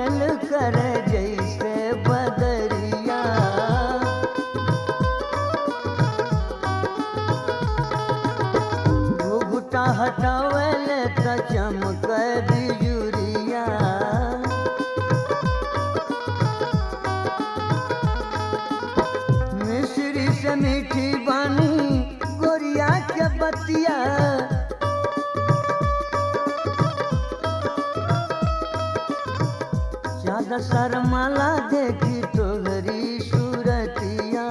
खेल करे जैसे बदरिया घुघुटा हटावल त चमक बिजुरिया मिश्री से मीठी बानी गोरिया के बतिया ज्यादा शर्माला देखी तोहरी सूरतिया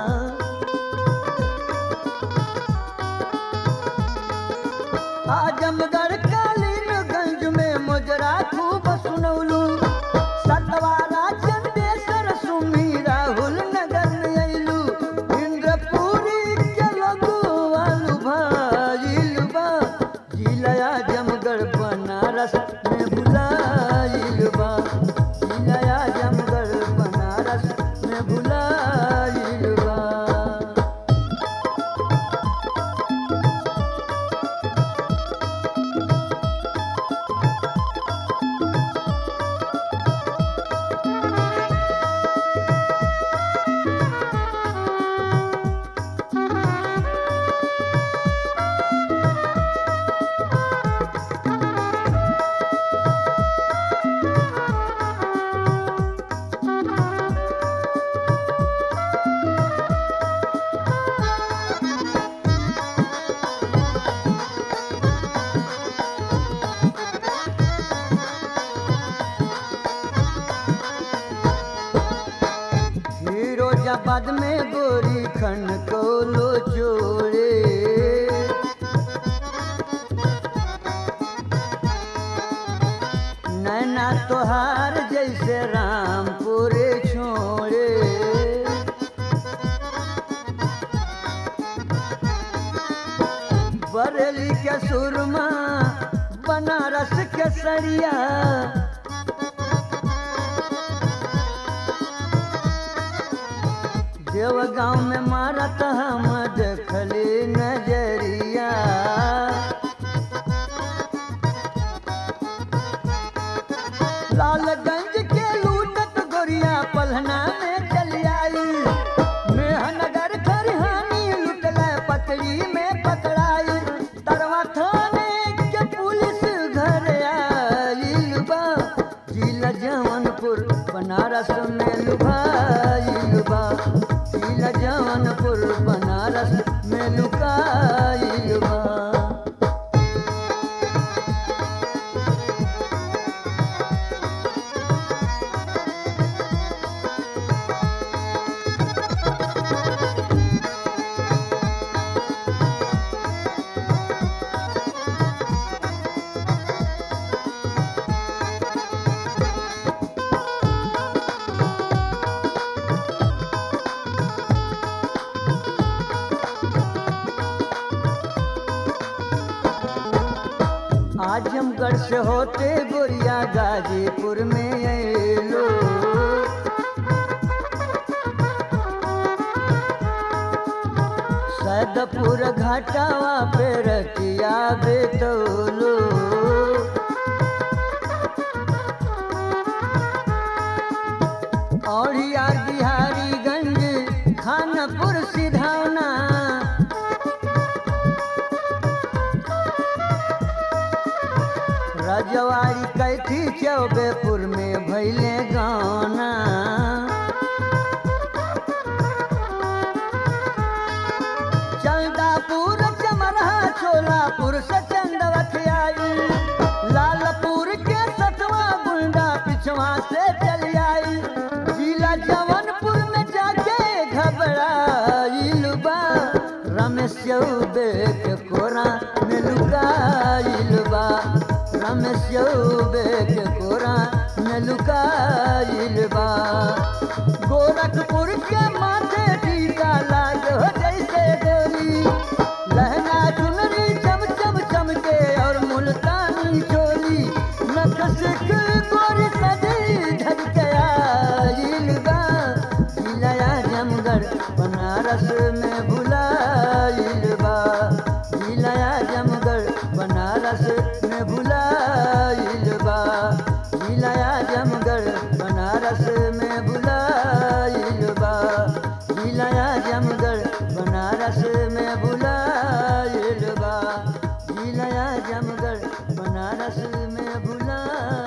आजमगढ़ कालीनगंज में मुजरा खूब सुनौलू सतवारा चंदेश्वर सुमी राहुल नगर में अइलू इंद्रपुरी के लगुआलू भाइल बा जिला आजमगढ़ बनारस में भुलाइल बा जिला आजमगढ़ बनारस में भुलाइल बा फिरोजाबाद में गोरी खन को लो जोड़े नैना तोहार जैसे रामपुरे छोड़े बरेली के सुरमा बनारस के सरिया देवगांव में मारत हम देखली नजरिया लालगंज के लूटत गोरिया पलहना में चली आई मेहनगर खरिहानी लुटल पतरी में पकड़ाई तरवा थाने के पुलिस घर आइल बा जिला जौनपुर बनारस में लुभाइल बा जिला जौनपुर बनारस में लुकाइल बा आजमगढ़ से होते गोरिया गाजीपुर में अलो सदपुर घाटावा पे रतिया बेतौलो औरिया बिहारीगंज खानपुर सिधाना रजवाड़ी कैथी चौबेपुर में भैले गाना चंदापुर चमरहा छोलापुर से चंदवत आई लालपुर के सतवा गुंडा पिछवा से चली आई जिला जवनपुर में जाके घबराइल बा रमेश चौबे के कोरा में लुकाइल बा रमेश चौबे के कोरा में लुकाइल बा गोरखपुर के माथे टीका लाग हो जैसे गोरी लहंगा चुनरी चम चम चमके और मुल्तानी चोली नकश के गोरी सदी झटके आइल बा जिला आजमगढ़ बनारस में भुलाइल बा जिला आजमगढ़ बनारस में भुलाइल बा जिलाया जमगढ़ बनारस में भुलाइल बा जिलाया जमगढ़ बनारस में भुलाइल